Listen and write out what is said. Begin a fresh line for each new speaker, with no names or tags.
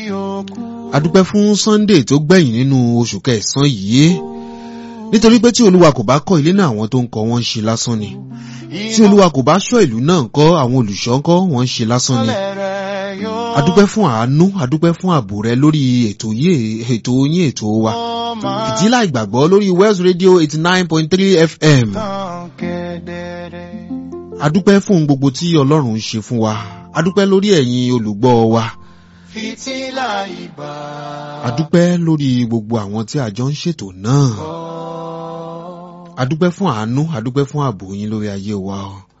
adúpẹ́ fún Sunday tó gbẹ̀yìn nínú oṣù kẹsàn-án yìí nítorí pé tí olúwa kò bá kọ́ ilé náà àwọn tó ń kọ́ wọ́n ń ṣe lásán ni tí olúwa kò bá ṣọ́ ìlú náà ńkọ́ àwọn olùṣọ́ ńkọ́ wọ́n ń ṣe lásán ni adúpẹ́ fún àánú adúpẹ́ fún ààbò rẹ lórí ètò yìí ètò yín ètò wa fìtílà ìgbàgbọ́ lórí West Radio eighty nine point three FM adúpẹ́ fún gbogbo tí ọlọ́run ń ṣe fún wa adúpẹ́ lórí ẹ̀yin olùgbọ́ wa
fìtílà ìbà.
adúpẹ́ lórí gbogbo àwọn tí a jọ ń ṣètò náà adúpẹ́ fún àánú adúpẹ́ fún ààbò yín lórí ayé wa o.